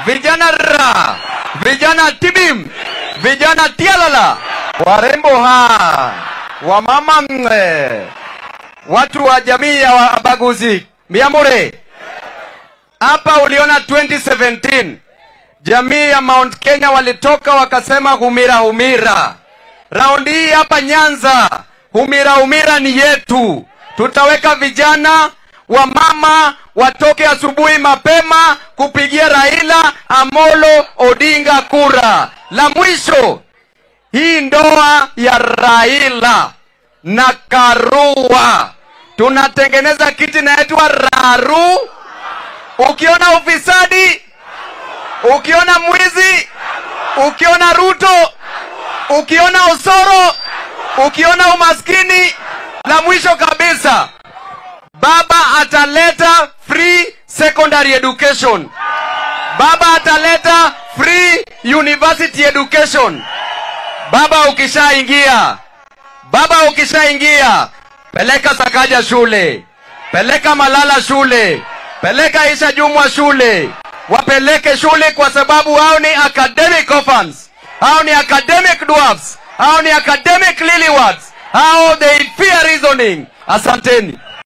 vijana ra, vijana tibim, vijana tialala, warembo ha, wamama mwe, watu wa jamii ya wabaguzi miamure. Hapa uliona 2017 jamii ya Mount Kenya walitoka wakasema humira humira. Raundi hii hapa Nyanza, humira humira ni yetu. Tutaweka vijana wa mama watoke asubuhi mapema kupigia Raila Amolo Odinga kura. La mwisho, hii ndoa ya Raila na Karua tunatengeneza kiti inaitwa Raru. Ukiona ufisadi, ukiona mwizi, ukiona Ruto, ukiona Osoro, ukiona umaskini, la mwisho kabisa, baba ataleta free secondary education, baba ataleta free university education. Baba ukishaingia, baba ukishaingia, peleka Sakaja shule, peleka Malala shule, peleka Isha Jumwa shule, wapeleke shule kwa sababu hao ni academic orphans, hao ni academic dwarfs, hao ni academic lillywards, hao they fear reasoning. Asanteni.